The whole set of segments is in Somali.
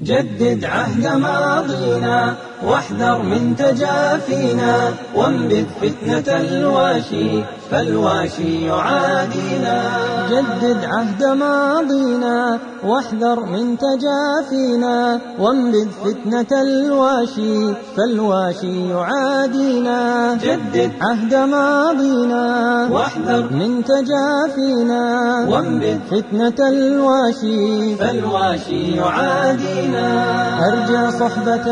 جدد عهد ماضينا واحذر من تجافينا وانبذ فتنة الواشي فالواشي يعادينا جدد عهد ماضينا واحذر من تجافينا وانبذ فتنة الواشي فالواشي يعادينا جدد عهد ماضينا واحذر من تجافينا وانبذ فتنة الواشي فالواشي يعادينا أرجى صحبة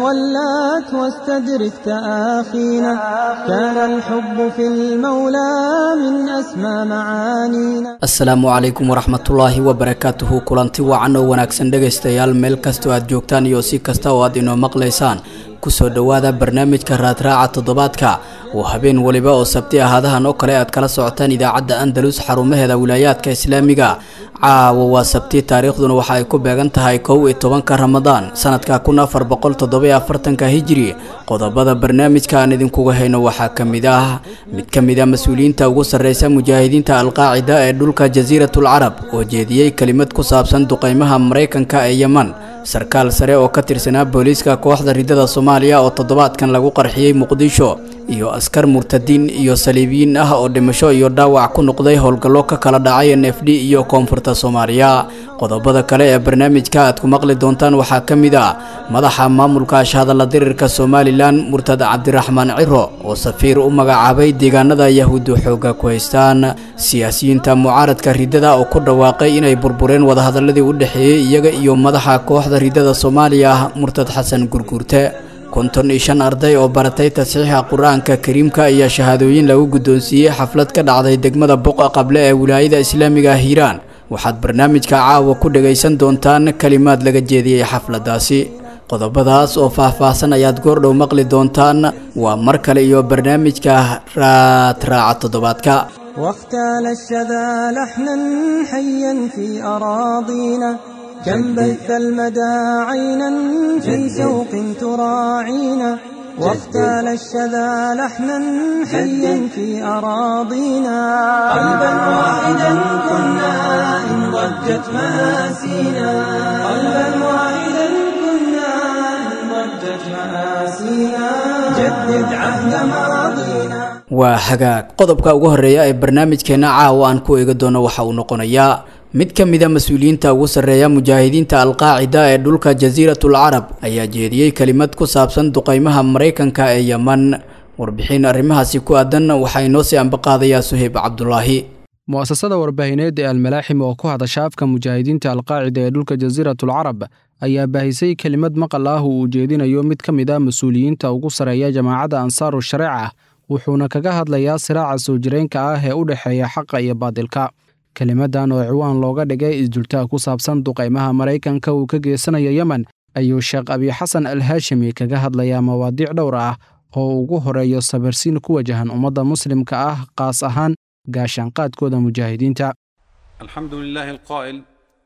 ولات واستدرك تآخينا كان الحب في المولى من أسمى معانينا asalaamu calaykum waraxmatullaahi wabarakaatuhu kulanti wacan oo wanaagsan dhegaystayaal meel kastoo aad joogtaan iyo si kasta oo aad inoo maqlaysaan kusoo dhowaada barnaamijka raadraaca toddobaadka oo habeen weliba oo sabti ahaadahan oo kale aad kala socotaan idaacadda andalus xarumaheeda wilaayaadka islaamiga caawa waa sabti taariikhduna waxa ay ku beegan tahay kow iyo tobanka ramadaan sanadka kun afar boqol toddobiyo afartanka hijiri qodobada barnaamijka aan idinkuga hayno waxaa ka mid ah mid ka mid a mas-uuliyiinta ugu sarreysa mujaahidiinta alqaacida ee dhulka jasiiratul carab oo jeediyey kelimad ku saabsan duqeymaha maraykanka ee yeman sarkaal sare oo ka tirsanaa booliiska kooxda ridada soomaaliya oo toddobaadkan lagu qarxiyey muqdisho iyo askar murtadiin iyo saliibiyiin ah oo dhimasho iyo dhaawac ku noqday howlgallo ka kala dhacay n f d iyo koonfurta soomaaliya qodobada kale ee barnaamijka aad ku maqli doontaan waxaa ka mid ah madaxa maamulka ashhadalla dirirka somalilan murtad cabdiraxmaan ciro oo safiir u magacaabay deegaanada yahuuddu xooga ku haystaan siyaasiyiinta mucaaradka ridada oo ku dhawaaqay inay burbureen wadahadaladii u dhexeeyey iyaga iyo madaxa kooxda ridada soomaaliya murtad xasan gurguurte konton iyo shan arday oo baratay tasxiixa qur-aanka kariimka ayaa shahaadooyin lagu guddoonsiiyey xaflad ka dhacday degmada boqa qable ee wilaayada islaamiga hiiraan waxaad barnaamijka caawa ku dhagaysan doontaan kalimaad laga jeediyey xafladdaasi qodobadaas oo faah-faahsan ayaad goordhow maqli doontaan waa mar kale iyo barnaamijka raadraaca toddobaadka واختال الشذا لحنا حيا في أراضينا كم بث المدى عينا في شوق تراعينا واختال الشذا لحنا حيا في أراضينا قلبا واحدا كنا إن ضجت مآسينا قلبا واحدا كنا إن ضجت مآسينا جدد عهد ماضينا waa hagaag qodobka ugu horeeya ee barnaamijkeena caawa aan ku eegi doono waxa uu noqonayaa mid ka mid a mas-uuliyiinta ugu sarreeya mujaahidiinta alqaacida ee dhulka jasiiratul carab ayaa jeediyey kelimad ku saabsan duqeymaha maraykanka ee yeman warbixin arrimahaasi ku aadan waxaa inoo sii ambaqaadayaa suheyb cabdulaahi mu'asasada warbaahineed ee almalaaxim oo ku hadasha afka mujaahidiinta alqaacida ee dhulka jasiiratul carab ayaa baahisay kelimad maqal ah uu ujeedinayo mid ka mid ah mas-uuliyiinta ugu sarreeya jamaacadda ansaaru shareeca wuxuuna kaga hadlayaa siraaca soo jireenka ah ee u dhexeeya xaqa iyo baadilka kelimadan oo ciwaan looga dhigay isdultaa ku saabsan duqaymaha maraykanka uu ka geysanayo yemen ayuu sheekh abiixasan al haashimi kaga hadlayaa mawaadiic dhowr ah oo ugu horeeyo sabirsiin ku wajahan ummadda muslimka ah qaas ahaan gaashaanqaadkooda mujaahidiinta الحمد لله القائل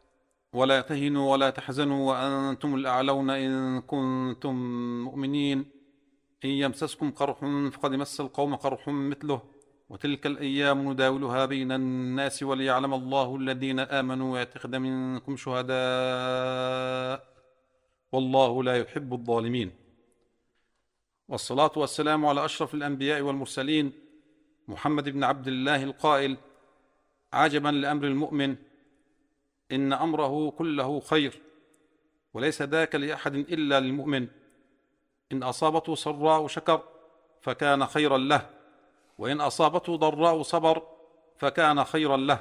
ولا تهنوا ولا تحزنوا وأنتم الأعلون إن كنتم مؤمنين إن يمسسكم قرح فقد مس القوم قرح مثله وتلك الأيام نداولها بين الناس وليعلم الله الذين آمنوا ويتخذ منكم شهداء والله لا يحب الظالمين والصلاة والسلام على أشرف الأنبياء والمرسلين محمد بن عبد الله القائل عجبا لأمر المؤمن إن أمره كله خير وليس ذاك لأحد إلا للمؤمن إن أصابته سراء شكر فكان خيرا له وإن أصابته ضراء صبر فكان خيرا له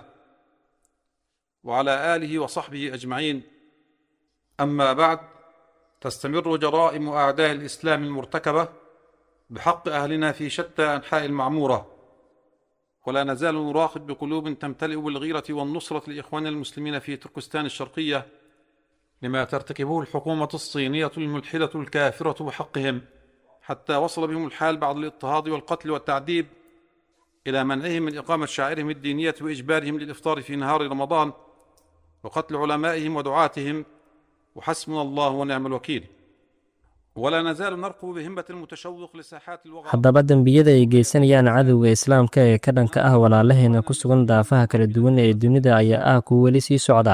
وعلى آله وصحبه أجمعين أما بعد تستمر جرائم أعداء الإسلام المرتكبة بحق أهلنا في شتى أنحاء المعمورة ولا نزال نراقب بقلوب تمتلئ بالغيرة والنصرة لإخواننا المسلمين في تركستان الشرقية لما ترتكبه الحكومة الصينية الملحدة الكافرة بحقهم حتى وصل بهم الحال بعد الاضطهاد والقتل والتعذيب إلى منعهم من إقامة شعائرهم الدينية وإجبارهم للإفطار في نهار رمضان وقتل علمائهم ودعاتهم وحسبنا الله ونعم الوكيل ولا نزال نرقب بهمة المتشوق لساحات الوغى haddaba dembiyada ay geysanayaan cadowga islaamka ee ka dhanka ah walaalaheena ku sugan daafaha kala duwan ee dunida ayaa ah kuwa weli sii socdaa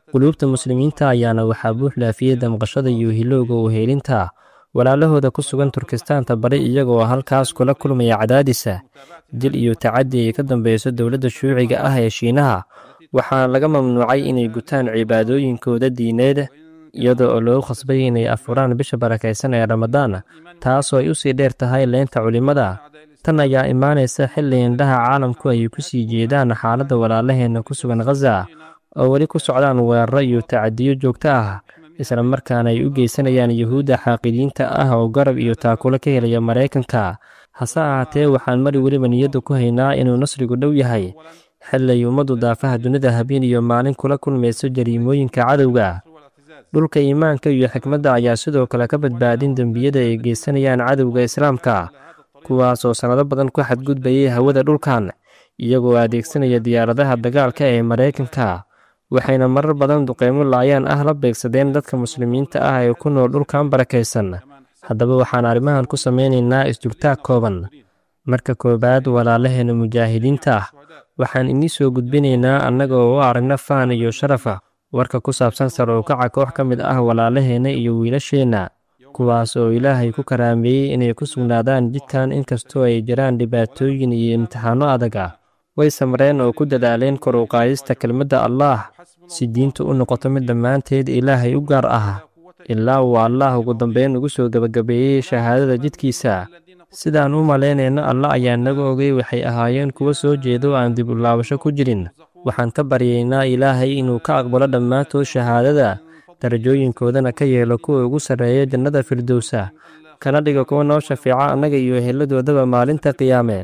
quluubta muslimiinta ayaana waxaa buux dhaafiyey damqashada iyo hilowga uheelinta walaalahooda ku sugan turkistaanta bari iyagoo halkaas kula kulmaya cadaadisa dil iyo tacadi ay ka dambeyso dowladda shuuciga ah ee shiinaha waxaana laga mamnuucay inay gutaan cibaadooyinkooda diineed iyada oo loo khasbay inay afuraan bisha barakaysan ee ramadaan taasoo ay usii dheer tahay leynta culimmada tan ayaa imaanaysa xilli indhaha caalamku ay ku sii jeedaan xaaladda walaalaheenna ku sugan khaza oo weli ku socdaan weeraro iyo tacadiyo joogto ah isla markaana ay u geysanayaan yuhuudda xaaqidiinta ah oo garab iyo taakulo ka helaya maraykanka hase ahaatee waxaan mari weliba niyadda ku haynaa inuu nasrigu dhow yahay xilli ay ummaddu daafaha dunida habeen iyo maalin kula kulmayso jariimooyinka cadowga dhulka iimaanka iyo xikmadda ayaa sidoo kale ka badbaadin dembiyada ay geysanayaan cadowga islaamka kuwaas oo sannado badan ku xadgudbayay hawada dhulkan iyagoo adeegsanaya diyaaradaha dagaalka ee maraykanka waxayna marar badan duqeymo laayaan ah la beegsadeen dadka muslimiinta ah ee ku nool dhulkan barakaysan haddaba waxaan arrimahan ku samaynaynaa isdurtaag kooban marka koowaad walaalaheena mujaahidiinta ah waxaan inii soo gudbinaynaa annaga oo u aragna faan iyo sharafa warka ku saabsan sar oo kaca koox ka mid ah walaalaheenna iyo wiilasheenna kuwaas oo ilaahay ku karaameeyey inay ku sugnaadaan jidkan inkastoo ay jiraan dhibaatooyin iyo imtixaanno adag ah way samreen oo ku dadaaleen kor u qaadista kelmadda allaah si diintu u noqoto mid dhammaanteed ilaahay u gaar ah ilaa uu allaah ugu dambeyn ugu soo gebagabeeyey shahaadada jidkiisa sidaan u malaynayno alla ayaa naga ogay waxay ahaayeen kuwo soo jeedo aan dib u laabasho ku jirin waxaan ka baryaynaa ilaahay inuu ka aqbalo dhammaantood shahaadada darajooyinkoodana ka yeelo kuwa ugu sarreeya jannada firdowsa kana dhiga kuwa noo shafeeca annaga iyo eheladoodaba maalinta qiyaame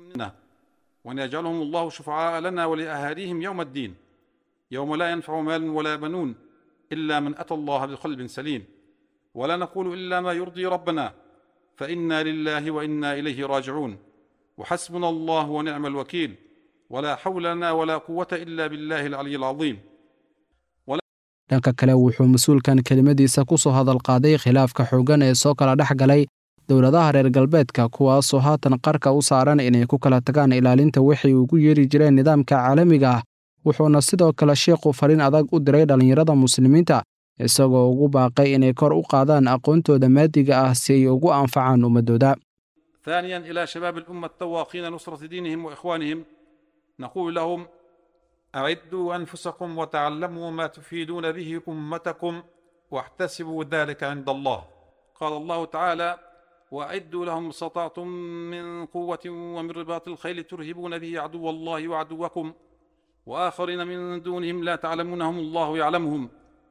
وأن يجعلهم الله شفعاء لنا ولأهاليهم يوم الدين يوم لا ينفع مال ولا بنون إلا من أتى الله بقلب سليم ولا نقول إلا ما يرضي ربنا فإنا لله وإنا إليه راجعون وحسبنا الله ونعم الوكيل ولا حول لنا ولا قوة إلا بالله العلي العظيم dhanka kale wuxuu mas-uulkan kelimadiisa ku soo hadal qaaday khilaafka xooggan ee soo kala dhex galay dowladaha reer galbeedka kuwaasoo haatan qarka u saaran inay ku kala tagaan ilaalinta wixii ugu yeeri jireen nidaamka caalamiga ah wuxuuna sidoo kale sheikhu fariin adag u diray dhallinyarada muslimiinta isagoo ugu baaqay inay kor u qaadaan aqoontooda maadiga ah si ay ugu anfacaan ummadooda ثانيا إلى شباب الأمة التواقين نصرة دينهم وإخوانهم نقول لهم أعدوا أنفسكم وتعلموا ما تفيدون به أمتكم واحتسبوا ذلك عند الله قال الله تعالى وأعدوا لهم ما استطعتم من قوة ومن رباط الخيل ترهبون به عدو الله وعدوكم وآخرين من دونهم لا تعلمونهم الله يعلمهم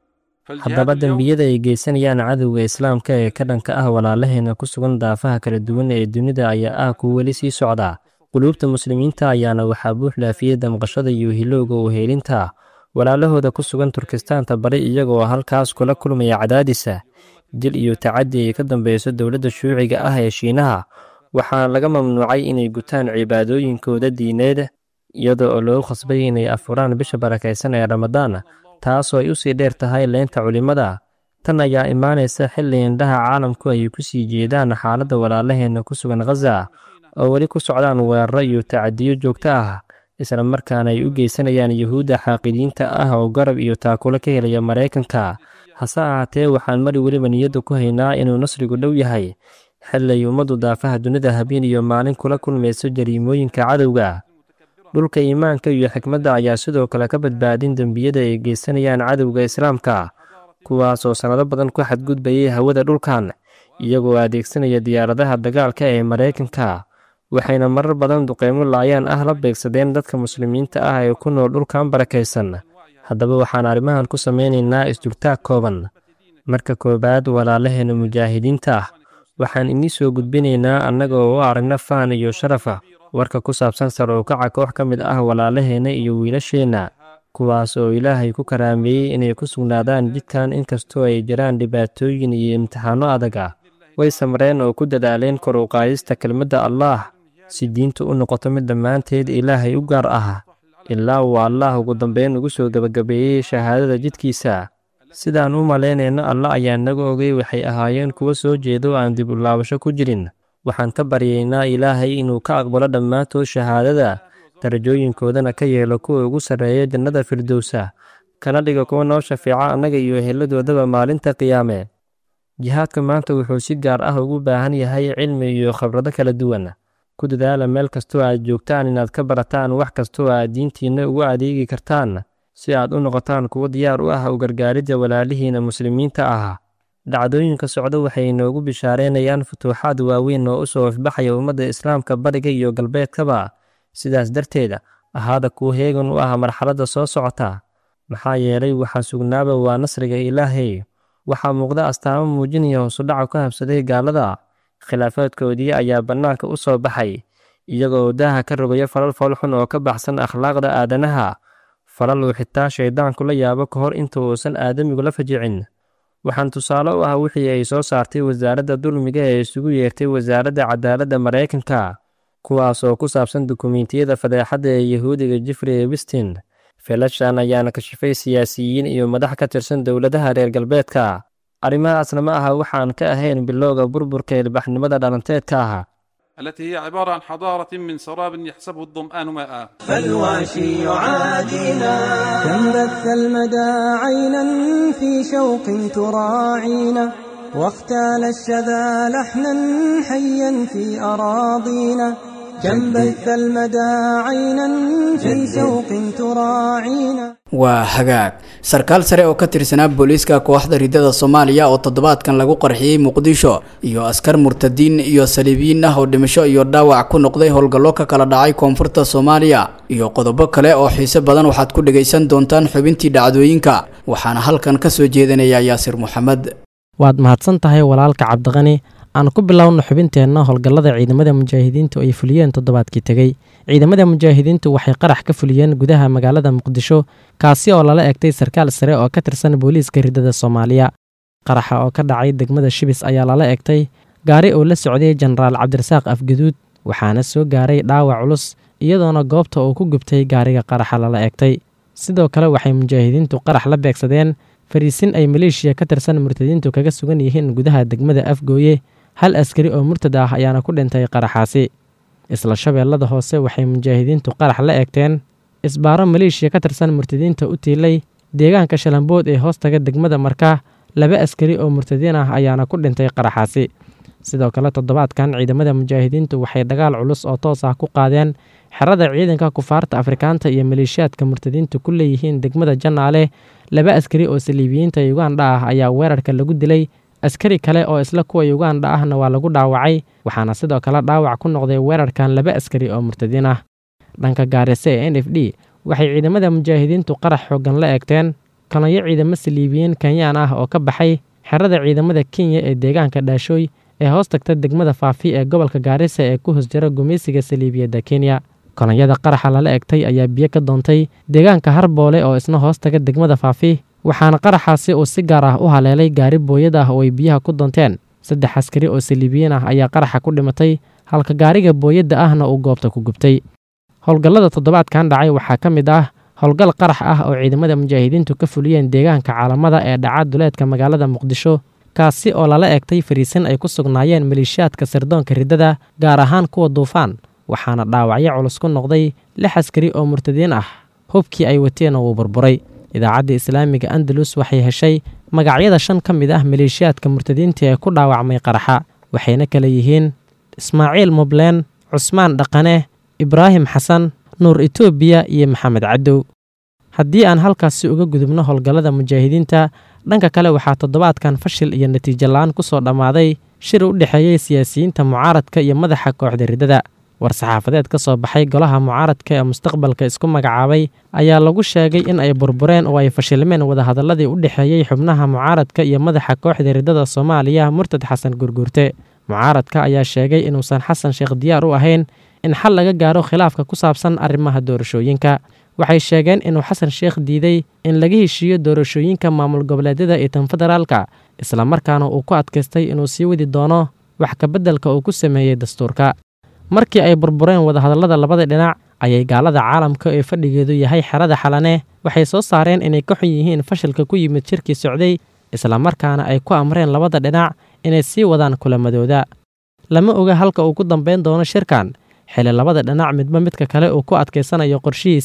haddaba dembiyada ay geysanayaan cadowga islaamka ee ka dhanka ah walaalaheena ku sugan daafaha kala duwan ee dunida ayaa ah kuwa weli sii socda quluubta muslimiinta ayaana waxaa buux dhaafiyey damqashada iyo hilowga uheelinta walaalahooda ku sugan turkistaanta bari iyagoo halkaas kula kulmaya cadaadisa dil iyo tacadi ay ka dambeyso dowladda shuuciga ah ee shiinaha waxaana laga mamnuucay inay gutaan cibaadooyinkooda diineed iyada oo loo khasbay inay afuraan bisha barakaysan ee ramadaan taasoo ay usii dheer tahay leynta culimmada tan ayaa imaanaysa xilli indhaha caalamku ay ku sii jeedaan xaaladda walaalaheenna ku sugan khaza oo weli ku socdaan weeraro iyo tacadiyo joogto ah isla markaana ay u geysanayaan yuhuudda xaaqidiinta ah oo garab iyo taakulo ka helaya maraykanka hase ahaatee waxaan mari weliba niyadda ku haynaa inuu nasrigu dhow yahay xilli ay ummaddu daafaha dunida habeen iyo maalin kula kulmayso jariimooyinka cadowga dhulka iimaanka iyo xikmadda ayaa sidoo kale ka badbaadin dembiyada ay geysanayaan cadowga islaamka kuwaasoo sannado badan ku xadgudbayay hawada dhulkan iyagoo adeegsanaya diyaaradaha dagaalka ee maraykanka waxayna marar badan duqeymo laayaan ah la beegsadeen dadka muslimiinta ah ee ku nool dhulkan barakaysan haddaba waxaan arrimahan ku samaynaynaa isdurtaag kooban marka koowaad walaalaheena mujaahidiinta ah waxaan inii soo gudbinaynaa annaga oo u aragna faan iyo sharafa warka ku saabsan sar oo kaca koox ka mid ah walaalaheenna iyo wiilasheenna kuwaas oo ilaahay ku karaameeyey inay ku sugnaadaan jidkan inkastoo ay jiraan dhibaatooyin iyo imtixaanno adag ah way samreen oo ku dadaaleen kor u qaadista kelmadda allaah si diintu u noqoto mid dhammaanteed ilaahay u gaar ah ilaa uu allaah ugu dambeyn ugu soo gebagabeeyey shahaadada jidkiisa sidaan u malaynayno alla ayaa naga ogay waxay ahaayeen kuwo soo jeedo aan dib u laabasho ku jirin waxaan ka baryaynaa ilaahay inuu ka aqbalo dhammaantood shahaadada darajooyinkoodana ka yeelo kuwa ugu sarreeya jannada firdowsa kana dhiga kuwa noo shafeeca annaga iyo heladoodaba maalinta qiyaame jihaadka maanta wuxuu si gaar ah ugu baahan yahay cilmi iyo khibrado kala duwan ku dadaala meel kastoo aad joogtaan inaad ka barataan wax kastoo aad diintiinna ugu adeegi kartaan si aad u noqotaan kuwo diyaar u ah u gargaaridda walaalihiina muslimiinta ah dhacdooyinka socda waxay inoogu bishaareynayaan futuuxaad waaweyn oo u soo ifbaxaya ummadda islaamka bariga iyo galbeedkaba sidaas darteed ahaada kuwa heegan u ah marxaladda soo socota maxaa yeelay waxaa sugnaaba waa nasriga ilaahay waxaa muuqda astaamo muujinaya hoosudhaca ku habsaday gaalada khilaafaadkoodii ayaa bannaanka u soo baxay iyagoo daaha ka rogaya falal foolxun oo ka baxsan akhlaaqda aadanaha falal uu xitaa shayddaanku la yaabo ka hor inta uusan aadamigu la fajicin waxaan tusaale u ah wixii ay soo saartay wasaaradda dulmiga ee isugu yeertay wasaaradda cadaaladda maraykanka kuwaas oo ku saabsan dukumiintiyada fadeexadda ee yahuudiga jeffrey wistin felashan ayaana kashifay siyaasiyiin iyo madax ka tirsan dowladaha reer galbeedka arrimahaasna ma aha waxaan ka ahayn bilowga burburka ilbaxnimada dhalanteedka ah التي هي عبارة عن حضارة من سراب يحسبه الظمآن ماء فالواشي يعادينا كم بث المدى عينا في شوق تراعينا واختال الشذا لحنا حيا في أراضينا كم بث المدى عينا في شوق تراعينا waa hagaag sarkaal sare oo ka tirsanaa booliiska kooxda ridada soomaaliya oo toddobaadkan lagu qarxiyey muqdisho iyo askar murtadiin iyo saliibiyiin ah oo dhimasho iyo dhaawac ku noqday howlgallo ka kala dhacay koonfurta soomaaliya iyo qodobo kale oo xiise badan waxaad ku dhagaysan doontaan xubintii dhacdooyinka waxaana halkan ka soo jeedinaya yaasir moxamed waad mahadsan tahay walaalka cabdiqani aan ku bilowno xubinteenna howlgallada ciidamada mujaahidiintu ay fuliyeen toddobaadkii tegey ciidamada mujaahidiintu waxay qarax ka fuliyeen gudaha magaalada muqdisho kaasi oo lala egtay sarkaal sare oo ka tirsan booliiska ridada soomaaliya qaraxa oo ka dhacay degmada shibis ayaa lala egtay gaari oo la socday jenaraal cabdirasaaq afgaduud waxaana soo gaaray dhaawac culus iyadoona goobta uu ku gubtay gaariga qaraxa lala egtay sidoo kale waxay mujaahidiintu qarax la beegsadeen fariisin ay maleeshiya ka tirsan murtadiintu kaga sugan yihiin gudaha degmada afgooye hal askari oo murtad ah ayaana ku dhintay qaraxaasi isla shabeellada hoose waxay mujaahidiintu qarax la eegteen isbaaro maleeshiya ka tirsan murtadiinta u tiilay deegaanka shalambood ee hoostaga degmada markaa laba askari oo murtadiin ah ayaana ku dhintay qaraxaasi sidoo kale toddobaadkan ciidamada mujaahidiintu waxay dagaal culus oo toos ah ku qaadeen xerada ciidanka kufaarta afrikaanta iyo maleeshiyaadka murtadiintu ku leeyihiin degmada janaale laba askari oo saliibiyiinta yuganda ah ayaa weerarka lagu dilay askari kale oo isla kuwa yuganda ahna waa lagu dhaawacay waxaana sidoo kale dhaawac ku noqday weerarkan laba askari oo murtadiin ah dhanka gaarese ee n f d waxay ciidamada mujaahidiintu qarax xooggan la eegteen kanayo ciidamo saliibiyiin kenyaan ah oo ka baxay xerada ciidamada kenya ee deegaanka dhaashooy ee hoos tagta degmada faafi ee gobolka gaarisa ee ku hoos jira gumaysiga saliibiyadda kenya kolonyada qaraxa lala egtay ayaa biyo ka doontay deegaanka harboole oo isna hoos taga degmada faafi waxaana qaraxaasi uu si gaar ah u haleelay gaari booyad ah oo ay biyaha ku doonteen saddex askari oo saliibiyiin ah ayaa qaraxa ku dhimatay halka gaariga booyadda ahna uu goobta ku gubtay howlgallada toddobaadkan dhacay waxaa ka mid ah howlgal qarax ah oo ciidamada mujaahidiintu ka fuliyeen deegaanka caalamada ee dhaca duleedka magaalada muqdisho kaasi oo lala egtay fariisin ay ku sugnaayeen maleeshiyaadka sirdoonka riddada gaar ahaan kuwa duufaan waxaana dhaawacyo culus ku noqday lix askari oo murtadiin ah hubkii ay wateen oo uu burburay idaacadda islaamiga andalus waxay heshay magacyada shan ka mid ah maleeshiyaadka murtadiinta ee ku dhaawacmay qaraxa waxayna kala yihiin ismaaciil mubleen cusmaan dhaqane ibraahim xasan nuur etoobiya iyo maxamed cadow haddii aan halkaasi uga gudubno howlgallada mujaahidiinta dhanka kale waxaa toddobaadkan fashil iyo natiijo la-aan ku soo dhammaaday shir u dhexeeyey siyaasiyiinta mucaaradka iyo madaxa kooxda riddada war-saxaafadeed ka soo baxay golaha mucaaradka ee mustaqbalka isku magacaabay ayaa lagu sheegay in ay burbureen oo ay fashilmeen wadahadalladii u dhexeeyey xubnaha mucaaradka iyo madaxa kooxda riddada soomaaliya murtad xasan gurguurte mucaaradka ayaa sheegay inuusan xasan sheekh diyaar u ahayn in xal laga gaaro khilaafka ku saabsan arrimaha doorashooyinka waxay sheegeen inuu xasan sheekh diiday in laga heshiiyo doorashooyinka maamul goboleedyada iyo tan federaalka islamarkaana uu ku adkaystay inuu sii wadi doono wax kabeddelka uu ku sameeyey dastuurka markii ay burbureen wadahadallada labada dhinac ayay gaalada caalamka ee fadhigeedu yahay xerada xalane waxay soo saareen inay ka xun yihiin fashilka ku yimid shirkii socday islamarkaana ay ku amreen labada dhinac inay sii wadaan kulamadooda lama oga halka uu ku dambayn doono shirkan xili labada dhinac midba midka kale uu ku adkaysanayo qorshihiisa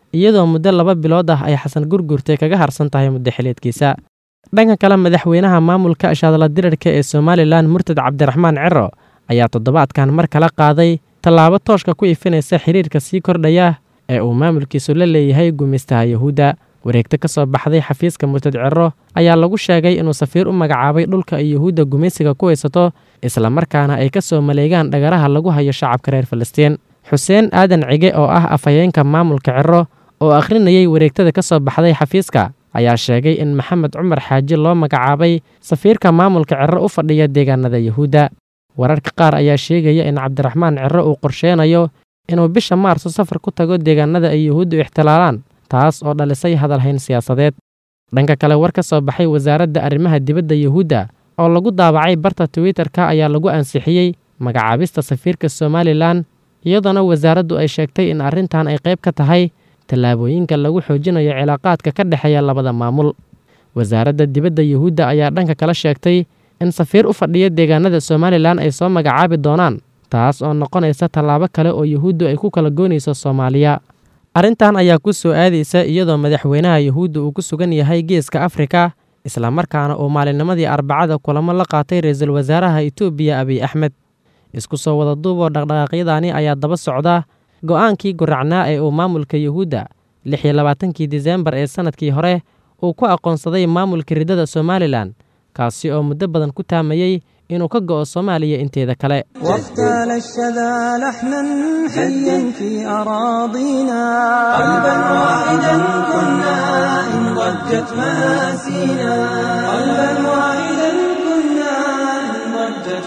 iyadoo muddo laba bilood ah ay xasan gurgurtay kaga harsan tahay muddo xileedkiisa dhanka kale madaxweynaha maamulka shaadla dirarka ee somalilan murtad cabdiraxmaan cero ayaa toddobaadkan mar kala qaaday tallaabo tooshka ku ifinaysa xiriirka sii kordhaya ee uu maamulkiisu la leeyahay gumaystaha yuhuudda wareegto ka soo baxday xafiiska murtad cero ayaa lagu sheegay inuu safiir u magacaabay dhulka ay yuhuudda gumaysiga ku haysato islamarkaana ay ka soo maleegaan dhagaraha lagu hayo shacabka reer falastiin xuseen aadan cige oo ah afhayeenka maamulka cero oo akhrinayay wareegtada ka soo baxday xafiiska ayaa sheegay in maxamed cumar xaaji loo magacaabay safiirka maamulka cero u fadhiya deegaanada yuhuudda wararka qaar ayaa sheegaya in cabdiraxmaan cero uu qorsheenayo inuu bisha maarso safar ku tago deegaanada ay yuhuuddu ixtilaalaan taas oo dhalisay hadalhayn siyaasadeed dhanka kale war ka soo baxay wasaaradda arrimaha dibadda yuhuudda oo lagu daabacay barta twitter-ka ayaa lagu ansixiyey magacaabista safiirka somalilan iyadoona wasaaraddu ay sheegtay in arrintan ay qayb ka tahay tallaabooyinka lagu xoojinayo cilaaqaadka ka dhexeeya labada maamul wasaaradda dibadda yuhuudda ayaa dhanka kala sheegtay in safiir u fadhiya deegaanada somalilan ay soo magacaabi doonaan taas oo noqonaysa tallaabo kale oo yuhuuddu ay ku kala goynayso soomaaliya arrintan ayaa ku soo aadaysa iyadoo madaxweynaha yuhuudda uu ku sugan yahay geeska afrika islamarkaana uu maalinnimadii arbacada kulamo la qaatay ra-iisul wasaaraha itoobiya abiy axmed isku soo wada duuboo dhaqdhaqaaqyadaani ayaa daba socda go'aankii guracnaa ee uu maamulka yuhuudda lix iyo labaatankii diseembar ee sannadkii hore uu ku aqoonsaday maamulka riddada somalilan kaasi oo muddo badan ku taamayey inuu ka go'o soomaaliya inteeda kale واغتال الشذا لحنا حيا في أراضينا قلبا واحدا كنا إن ضجت مآسينا قلبا واحدا كنا إن ضجت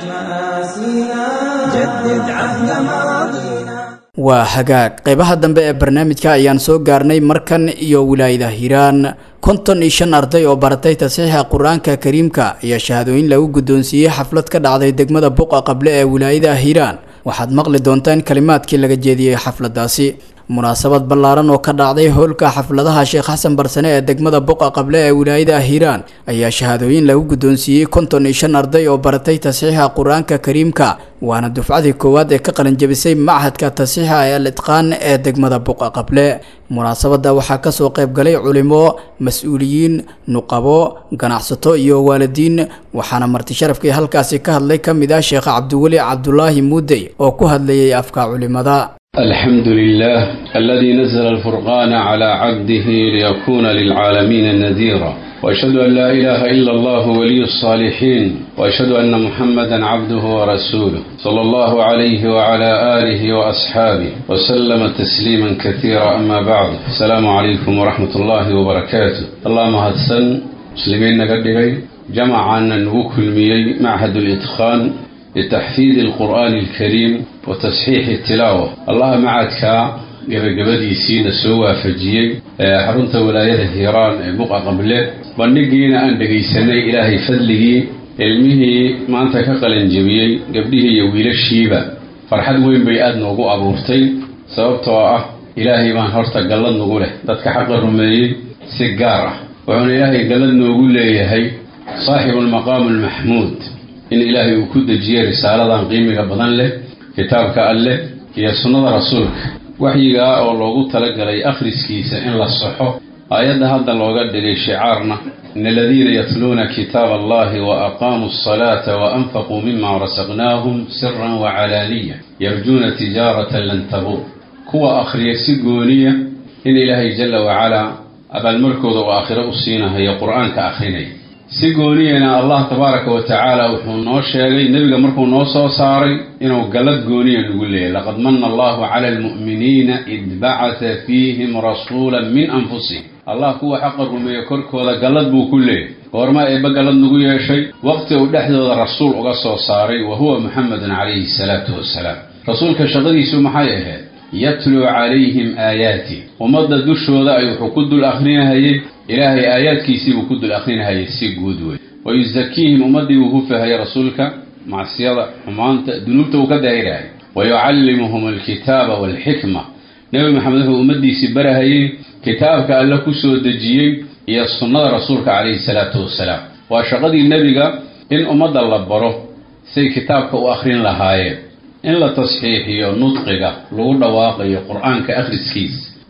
مآسينا جدد عهد ماضينا waa hagaag qeybaha dambe ee barnaamijka ayaan soo gaarnay markan iyo wilaayada hiiraan konton iyo shan arday oo baratay tasiixa qur-aanka kariimka ayaa shahaadooyin lagu guddoonsiiyey xaflad ka dhacday degmada buqa qable ee wilaayada hiiraan waxaad maqli doontaan kalimaadkii laga jeediyey xafladaasi munaasabad ballaaran oo ka dhacday howlka xafladaha sheekh xasan barsane ee degmada buqa qable ee wilaayada hiiraan ayaa shahaadooyin lagu guddoonsiiyey konton iyo shan arday oo baratay tasiixa qur-aanka kariimka waana dufcadii koowaad ee ka qalinjabisay machadka tasiixa ee al itqaan ee degmada buqa qable munaasabadda waxaa kasoo qayb galay culimo mas-uuliyiin nuqabo ganacsato iyo waalidiin waxaana marti sharafkii halkaasi ka hadlay ka mid ah sheekh cabdiweli cabdulaahi muudey oo ku hadlayay afka culimada الحمد لله الذي نزل الفرقان على عبده ليكون للعالمين نذيرا واشهد ان لا اله الا الله ولي الصالحين واشهد ان محمدا عبده ورسوله صلى الله عليه وعلى اله واصحابه وسلم تسليما كثيرا اما بعد السلام عليكم ورحمه الله وبركاته اللهم هدسن مسلمين نقدقي جمعنا نوكل ميي معهد الاتقان لتحفيظ القرآن الكريم وتصحيح التلاوة الله معك gabagabadiisiina soo waafajiyey xarunta walaayada hiiraan ee buqa qable bandhigiina aan dhegaysanay ilaahay fadligii ilmihii maanta ka qalanjabiyey gabdhihii iyo wiilashiiba farxad weyn bay aada noogu abuurtay sababtoo ah ilaahay baan horta gallad nagu leh dadka xaqa rumeeyey si gaar ah wuxuuna ilaahay gallad noogu leeyahay saaxibu almaqaam almaxmuud in ilaahay uu ku dejiyey risaaladan qiimiga badan leh kitaabka alleh iyo sunnada rasuulka waxyigaa oo loogu talagalay akhriskiisa in la saxo aayadda hadda looga dhigay shicaarna in aladiina yatluuna kitaaba allahi wa aqaamuu asalaata wa anfaquu mima rasaqnaahum siran wa calaaniya yarjuuna tijaaratan lan tabuur kuwa akhriya si gooniya in ilaahay jalla wacalaa abaalmarkooda uu aakhiro u siinahayo qur-aanka akhrinaya si gooniyana allah tabaaraka wa tacaala wuxuu noo sheegay nebiga markuu noo soo saaray inuu gallad gooniya nagu leeyahy laqad manna allahu cala almu'miniina id bacata fiihim rasuulan min anfusihim allah kuwa xaqa rumeeya korkooda gallad buu ku leeyahy goorma eebba gallad nagu yeeshay waqti uu dhexdooda rasuul uga soo saaray wa huwa muxamedun calayhi salaatu wasalaam rasuulka shaqadiisu maxay ahayd yatluu calayhim aayaati ummadda dushooda ay wuxuu ku dul akrinahayey ilaahay aayaadkiisiibuu ku dul akrinahayay si guud wey wa yusakiihim ummaddii buu hufahayay rasuulka macsiyada xumaanta dunuubta uu ka daahirahay wa yucallimuhum alkitaaba waalxikma nebi maxamed wuxuu ummaddiisii barahayey kitaabka alle ku soo dejiyey iyo sunnada rasuulka calayhi salaatu wasalaam waa shaqadii nebiga in ummadda la baro say kitaabka u akhrin lahaayeen in la tasxiixiyo nudqiga lagu dhawaaqayo qur-aanka akhriskiis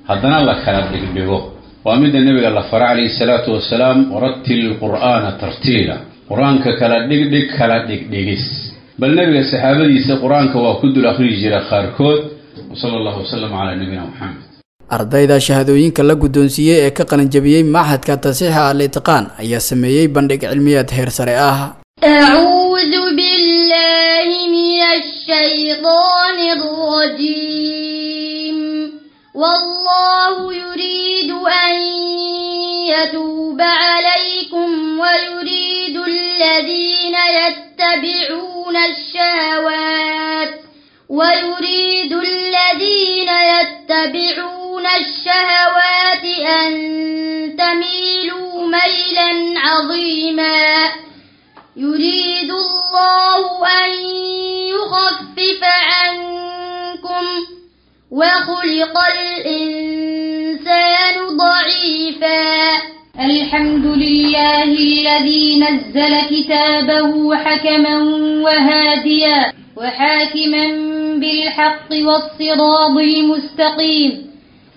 haddana la kala dhigdhigo waa midda nebiga la fara calayhi salaatu wasalaam warattil qur'aana tartiila qur-aanka kala dhigdhig kala dhigdhigis bal nebiga saxaabadiisa qur-aanka waa ku dul akhriyi jira qaarkood wsala allahu wasalam calaa nabiyina moxamed ardayda shahaadooyinka la guddoonsiiyey ee ka qalinjabiyey maxadka tasiixa al itqaan ayaa sameeyey bandhig cilmiyeed heer sare ah أعوذ بالله من الشيطان الرجيم والله يريد أن يتوب عليكم ويريد الذين يتبعون الشهوات ويريد الذين يتبعون الشهوات أن تميلوا ميلا عظيما يريد الله أن يخفف عنكم وخلق الإنسان ضعيفا الحمد لله الذي نزل كتابه حكما وهاديا وحاكما بالحق والصراط المستقيم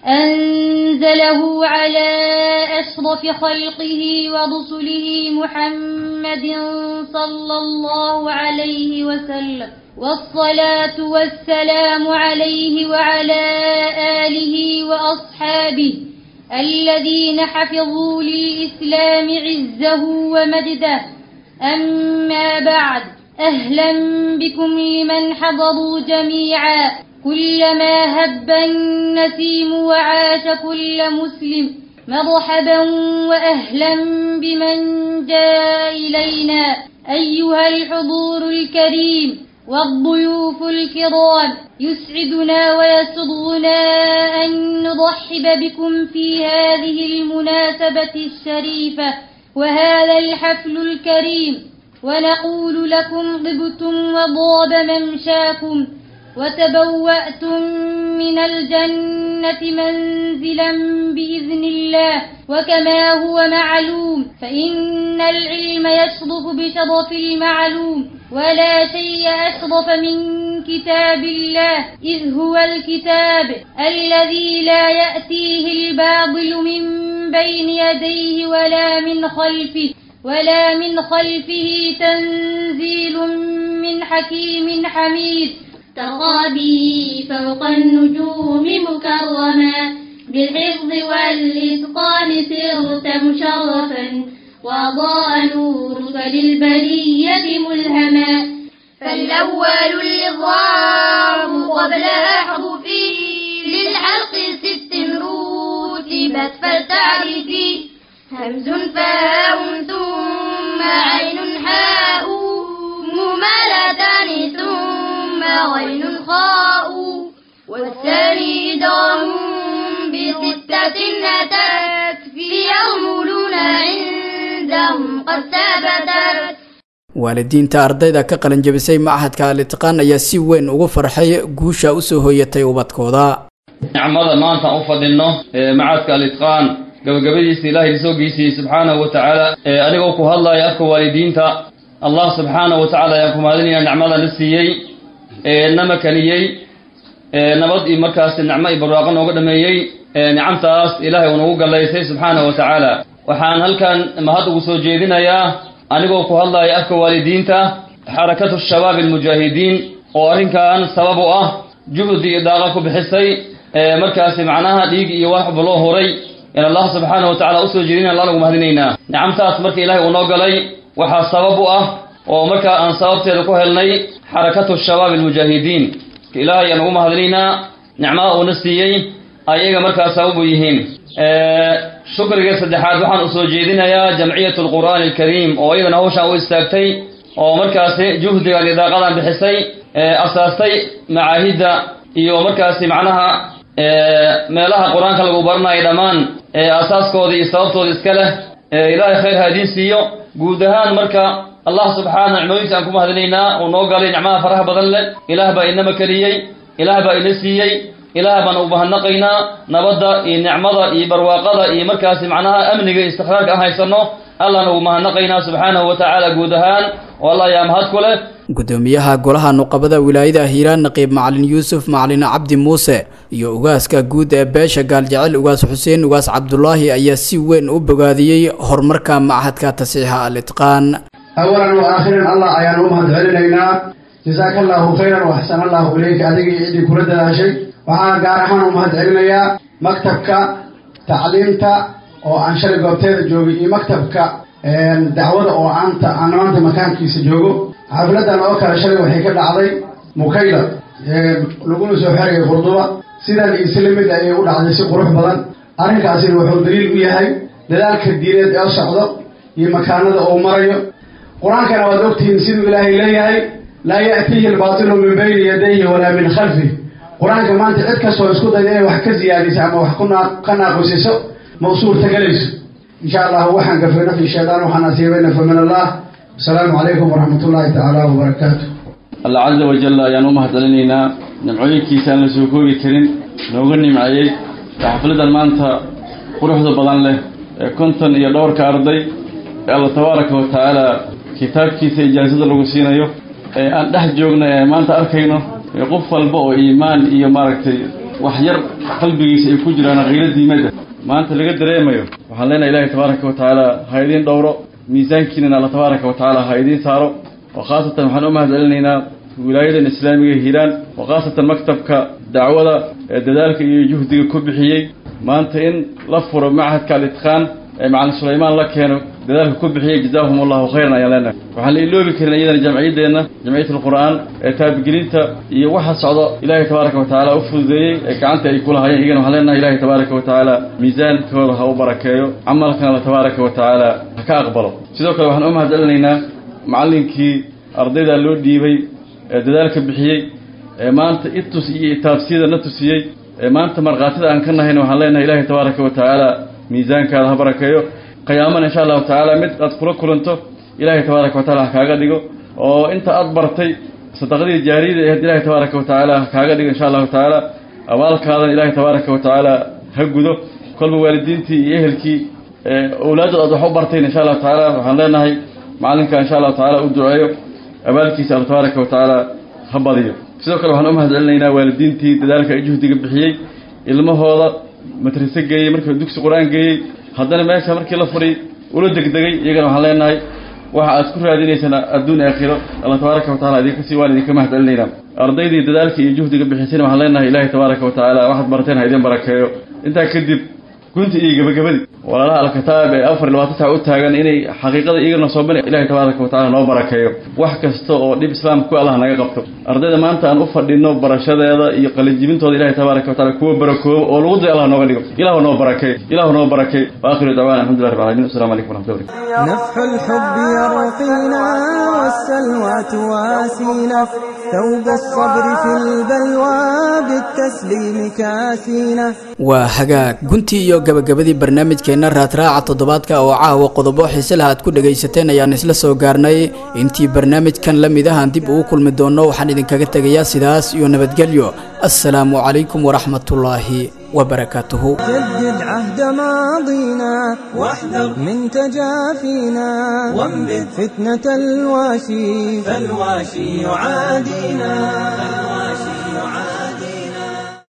أنزله على أشرف خلقه ورسله محمد صلى الله عليه وسلم والصلاة والسلام عليه وعلى آله وأصحابه الذين حفظوا للإسلام عزه ومجده أما بعد أهلا بكم لمن حضروا جميعا كلما هب النسيم وعاش كل مسلم مرحبا وأهلا بمن جاء إلينا أيها الحضور الكريم والضيوف الكرام يسعدنا ويسرنا أن نرحب بكم في هذه المناسبة الشريفة وهذا الحفل الكريم ونقول لكم طبتم وضاب ممشاكم وتبوأتم من الجنة منزلا بإذن الله وكما هو معلوم فإن العلم يشرف بشرف المعلوم ولا شيء أشرف من كتاب الله إذ هو الكتاب الذي لا يأتيه الباطل من بين يديه ولا من خلفه ولا من خلفه تنزيل من حكيم حميد ترى به فوق النجوم مكرما بالحفظ والإتقان صرت مشرفا وأضاء نورك للبرية ملهما فالأول الإضرام قبل أحرفه للحلق ست رتبت فلتعرفي همز فاء ثم عين حاء ممالتان ثم غين خاء والثاني إدغام بستة أتت في يغملون عندهم قد ثبتت waalidiinta ardayda ka qalinjabisay machadka al-itqaan ayaa si weyn ugu farxay guusha usoo hooyatay ubadkooda nicmada maanta u fadhino ee macadka al-itqaan gabagabadiisa ilaahay soo geysiyey subxaanahu wa tacaala ee anigoo ku hadlaya afka waalidiinta allah subxaanahu wa tacaala ayaan ku mahadinaya nicmada na siiyey ee na makaniyey ee nabad iyo markaasi nicmo iyo barwaaqo nooga dhameeyey ee nicamtaas ilaahay uu nagu gallaysay subxaanahu wa tacaala waxaan halkan mahad ugu soo jeedinayaa anigoo ku hadlaya afka waalidiinta xarakatu shabaab almujaahidiin oo arrinkan sabab u ah juhdi iyo daaqa ku bixisay ee markaasi macnaha dhiig iyo waxba loo horay in allah subxaanahu wa tacala usoo jeedina alla nagu mahadinaynaa nicamtaas marka ilaahay uu noo galay waxaa sabab u ah oo markaa aan sababteeda ku helnay xarakatu shabaab almujaahidiin ilaahay aan ugu mahadinaynaa nicmada uuna siiyey ayaga markaa sabab u yihiin shukriga saddexaad waxaan usoo jeedinayaa jamciyat alqur'aani alkariim oo iyadana hawshaan u istaagtay oo markaasi juhdigan iyo daaqadan bixisay asaastay macaahidda iyo markaasi macnaha meelaha qur-aanka lagu baranayo dhammaan asaaskooda iyo sababtooda iska leh ilaahay khayr haadiin siiyo guud ahaan marka allah subxaana nicmooyinka aan ku mahadinaynaa uu noo galay nicmaha faraha badan leh ilaah baa inama keliyey ilaah baa ina siiyey ilaah baan u mahadnaqaynaa nabadda iyo nicmada iyo barwaaqada iyo markaasi macnaha amniga iyo istiqraarka aan haysano allahna ugu mahadnaqaynaa subxaanahu wa tacaala guud ahaan oo allah ayaa mahad ku leh gudoomiyaha golaha nuqabada wilaayada hiiraan naqiib macalin yuusuf macalin cabdi muuse iyo ugaaska guud ee beesha gaaljecel ugaas xuseen ugaas cabdulaahi ayaa si weyn u bogaadiyey horumarka machadka tasiixa al itqaan awalan wa aakhiran allah ayaan u mahad celinaynaa jasaaka allahu khayran waxsan allahu ileyka adigii ciddii kula dadaashay waxaan gaar ahaan u mahad celinayaa maktabka tacliimta oo aan shalay goobteeda joogay iyo maktabka dacwada oo aanta aan maanta makaankiisa joogo xafladan oo kale shalay waxay ka dhacday mukayla laguna soo xerayay qurduba sidan isla mid ayay u dhacday si qurux badan arrinkaasina wuxuu daliil u yahay dadaalka diineed ee socdo iyo makaanada uu marayo qur-aankana waad ogtihiin siduu ilaahay leeyahay laa ya'tiihi albaatilu min bayni yadayhi walaa min khalfih qur-aanka maanta cid kastoo isku dayda inay wax ka siyaadiso ama wax ka naaqusiso ma u suurtagelayso insha allahu waxaan gafay nafi shaydaan waxaan asiibayna fa min allah asalaamu calaykum waraxmat ullaahi tacaala wabarakaatu allah caza wajal ayaan u mahad celinaynaa nimcooyinkiisa aan la soo koobi karin nooga nimceeyey xafladan maanta quruxda badan leh ee konton iyo dhowrka arday ee alla tabaaraka wa tacaala kitaabkiisa ijaasada lagu siinayo ee aan dhex joogno ee maanta arkayno ee qof walba oo iimaan iyo maaragtay wax yar qalbigiisa ay ku jiraan qiilo diimada maanta laga dareemayo waxaan leenahay ilaahay tabaaraka wa tacaala ha idiin dhowro miisaankiinana alla tabaaraka wa tacaala ha idiin saaro oo khaasatan waxaan u mahad celinaynaa wilaayadan islaamiga hiiraan oo khaasatan maktabka dacwada ee dadaalka iyo juhdiga ku bixiyey maanta in la furo machadka al-itqaan ee macalin sulaymaan la keeno dadaalka ku bixiyey jazaahum allahu khayran ayaan leenahay waxaan la iloobi karin iyadana jamciyaddeenna jamciyat alqur'aan ee taabigelinta iyo waxa socdo ilaahay tabaaraka wa tacaala u fududeeyey ee gacanta ay kulahayeen iyagana waxaan leenahay ilaahay tabaaraka wa tacaala miisaankooda ha u barakeeyo camalkana alla tabaaraka wa tacaala ha ka aqbalo sidoo kale waxaan u mahad celinaynaa macallinkii ardayda loo dhiibay ee dadaalka bixiyey ee maanta itus iyo itaabsiyada na tusiyey ee maanta markhaatida aan ka nahayna waxaan leenahay ilaahay tabaaraka wa tacaala miisaankaada ha barakeeyo qiyaamana insha allahu tacaala mid aad kula kulanto ilaahay tabaaraka wa taala ha kaaga dhigo oo inta aad bartay sadaqadii jaariyada ahayd ilaahay tabaaraka wa tacaala ha kaaga dhigo insha allahu tacaala abaalkaadana ilaahay tabaaraka wa tacaala ha gudo kolba waalidiintii iyo ehelkii owlaaddood aad wax u bartayn insha allahu tacaala waxaan leenahay macalinka insha allahu tacaala u duceeyo abaalkiisa alla tabaaraka wa tacaala ha badiyo sidoo kale waxaan u mahad celinaynaa waalidiintii dadaalka ay juhdiga bixiyey ilmahooda madrase geeyey markii dugsi qur-aan geeyey haddana meesha markii la furay ula degdegay iyagana waxaan leenahay waxa aad ku raadinaysaan adduun aakhiro alla tabaaraka wa tacala idinka sii waan idinka mahad celinaynaa ardaydii dadaalka iyo juhdiga bixisayna waxaan leenahay ilaahay tabaaraka wa tacaala waxaad barateen ha idin barakeeyo intaa kadib gunti iyo gabagabadii walaalaha alkitaab ee afar iyo labaatan sac u taagan inay xaqiiqada iyagana soo bana ilahay tabaaraka wa tacala noo barakeeyo wax kasta oo dhib islaamka ku allah naga qabto ardayda maanta aan u fadhino barashadeeda iyo qalijibintooda ilahay tabaaraka wa tacala kuwa barakoobo oo lagu day allah nooga dhigo ilahu noo barakeeyo ilahu noo barakeeyo wa akhiru dacwana alxamdulilah rabbil alamin assalamu calaykum waraxmatullahi barakatu نفح الحب يرقينا والسلوى تواسينا ثوب الصبر في البلوى بالتسليم كاسينا waa hagaag guntii iyo gabagabadii barnaamijkeenna raadraaca toddobaadka oo caawa qodobo xiise laha aad ku dhagaysateen ayaan isla soo gaarnay intii barnaamijkan la mid ahaan dib ugu kulmi doonno waxaan idinkaga tegayaa sidaas iyo nabadgelyo assalaamu calaykum waraxmatullaahi wabarakaatuhu جدد عهد ماضينا واحذر من تجافينا وانبذ فتنة الواشي فالواشي يعادينا